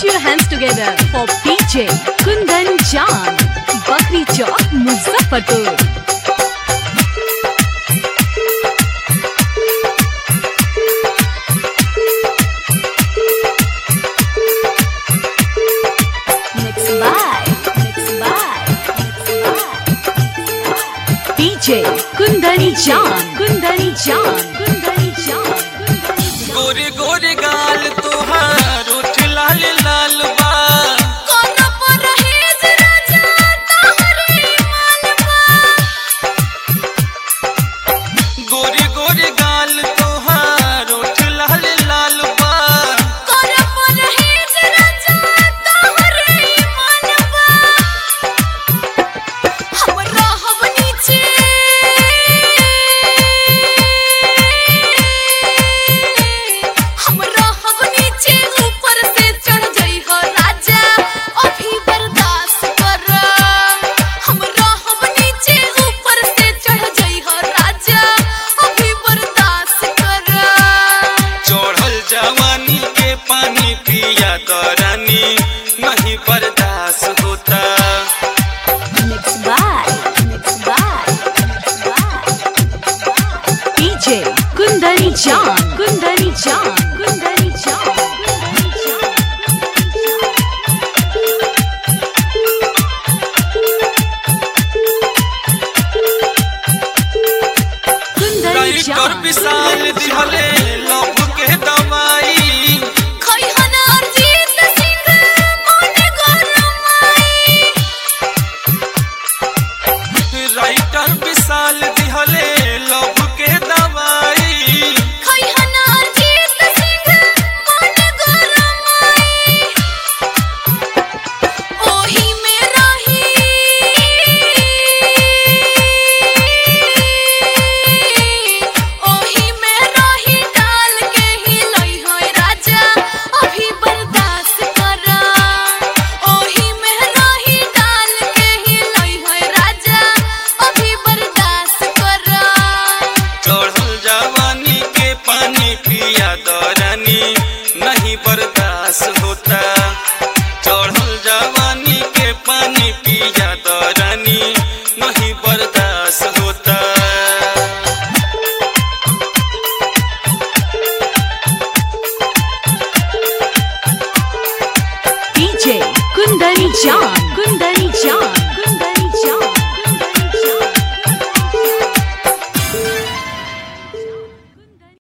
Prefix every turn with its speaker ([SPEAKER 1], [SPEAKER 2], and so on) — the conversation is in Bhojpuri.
[SPEAKER 1] your hands together for PJ Kundan Jan, Bakri Chowk, Muzaffarpur. Mixed by, mixed by, mixed by. DJ Kundani Jan, Kundani Jan, Kundani Jan, Kundani Jan.
[SPEAKER 2] गोरे गोरे गाल तोहार उठ लाल लाल बा
[SPEAKER 1] कोनो परहेज राजा तोहरे मालवा
[SPEAKER 2] गोरे गोरे गाल तोहार उठ लाल लाल बा
[SPEAKER 1] कोनो परहेज राजा तोहरे मालवा हमरा हम नीचे हमरा हम नीचे ऊपर से चढ़ जाई हो राजा अभी बर्दाश्त कर हमरा हम नीचे ऊपर से चढ़ जाई हो राजा अभी बर्दाश्त कर
[SPEAKER 2] चढ़ल जवानी के पानी पिया दरानी नहीं बर्दाश्त होता
[SPEAKER 1] Mixed by, mixed by, mixed by. DJ Kundari Jan, Kundari Jan, Kundari Jan, Kundari Jan. Kundari
[SPEAKER 2] writer
[SPEAKER 1] Jan.
[SPEAKER 2] Vishal दिहले लव के दवाई
[SPEAKER 1] खैहना अरजीत सिंह मोने गरमाई
[SPEAKER 2] राइटर विशाल दिहले लव के दवाई
[SPEAKER 1] खैहना अरजीत सिंह मोने गरमाई ओही में रही ओही में रही डाल के ही लई होय राजा अभी बर्दाश्त कर ओही में रही डाल के ही लई होय राजा अभी बर्दाश्त कर
[SPEAKER 2] चढ़ल जवानी के पानी पिया दरानी नहीं बर्दाश्त होता चढ़ल जवानी के पानी पिया दरानी नहीं बर्दाश्त होता
[SPEAKER 1] DJ Kundari Jan,